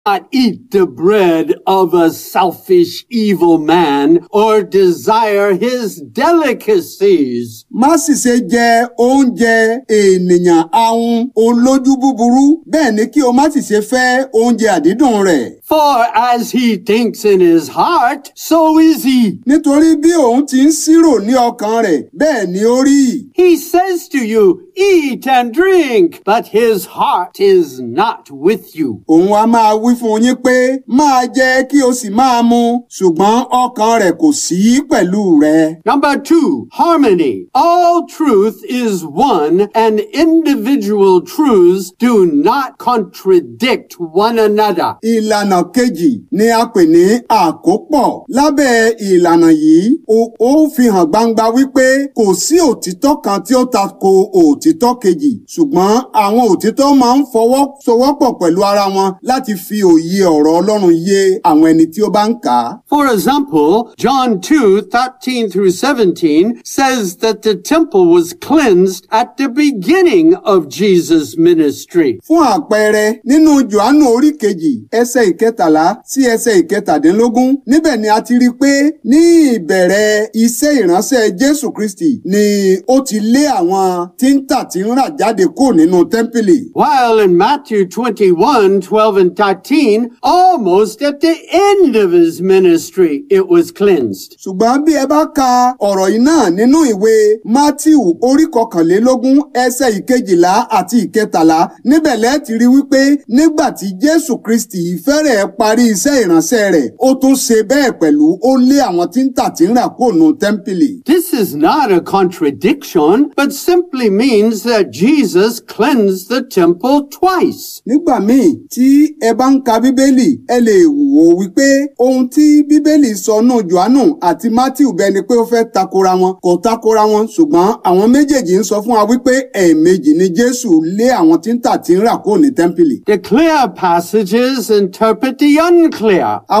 not eat the bread of a selfish, evil man or desire his delicacies. má sì ṣe jẹ oúnjẹ ènìyàn ahun olójú búburú bẹ́ẹ̀ ni kí o má sì ṣe fẹ́ oúnjẹ àdídùn rẹ̀. For as he thinks in his heart, so is he. nítorí bí òun ti ń ṣírò ní ọkàn rẹ̀ bẹ́ẹ̀ ni ó rí. He says to you, Eat and drink, but his heart is not with you. òun a máa wí fún yín pé máa jẹ kí o sì máa mu ṣùgbọ́n ọkàn rẹ̀ kò sí pẹ̀lú rẹ. Number two, harmony. All truth is one, and individual truths do not contradict one another. ìlànà kejì ni a pè ní àkópọ̀. lábẹ́ ìlànà yìí ó ó fi hàn gbangba wípé kò sí òtítọ́ kan tí ó tako òtítọ́ kejì ṣùgbọ́n àwọn òtítọ́ máa ń fọwọ́ sowọ́pọ̀ pẹ̀lú ara wọn láti fi òye ọ̀rọ̀ Ọlọ́run yé àwọn ẹni tí ó bá ń kà á. For example, John 2, 13 through 17 says that the temple was cleansed at the beginning of Jesus' ministry. fún àpẹẹrẹ nínú Jòhánù orí kejì ẹsẹ̀ ìkẹtàlá sí ẹsẹ̀ ìkẹtàdínlógún níbẹ̀ ni a ti rí i pé ní ìbẹ̀rẹ̀ iṣẹ́ ìránṣẹ́ Jésù Kristi ni ó ti lé àwọn tí ń tà tí ń rà jáde kúrò nínú tẹ́ḿpìlì. While in Matthew 21, 12 and 13, almost at the end of his ministry, it was cleansed. ṣùgbọ́n bí ẹ bá ka ọ̀rọ̀ yìí náà nínú ìwé Mátíù orí kọkànlélógún ẹsẹ̀ ìkejìlá àti ìkẹtàlá níbẹ̀ lẹ́ẹ̀ ti rí wípé nígbà tí Jésù Kristi fẹ́rẹ̀ẹ́ parí iṣẹ́ ìránṣẹ́ rẹ̀ ó tún ṣe bẹ́ẹ̀ pẹ̀lú ó lé àwọn tí ń tà tí ń rà kúrò nínú tẹ́ḿpìlì. This is not a contradiction, but simply means that Jesus cleansed the temple twice. nígbà míì tí ẹ bá ń ka bíbélì ẹ lè wò ó wípé ohun tí bíbélì sọ nù johannu àti matthew bẹ́ẹ̀ ni pé ó fẹ́ takora wọn kò takora wọn ṣùgbọ́n àwọn méjèèjì ń sọ fún wa wípé ẹ̀ẹ̀mejì ni jésù lé àwọn tí ń tà tí ń rà kúrò ní tẹ́ḿpìlì. The clear passages interpret the unclear.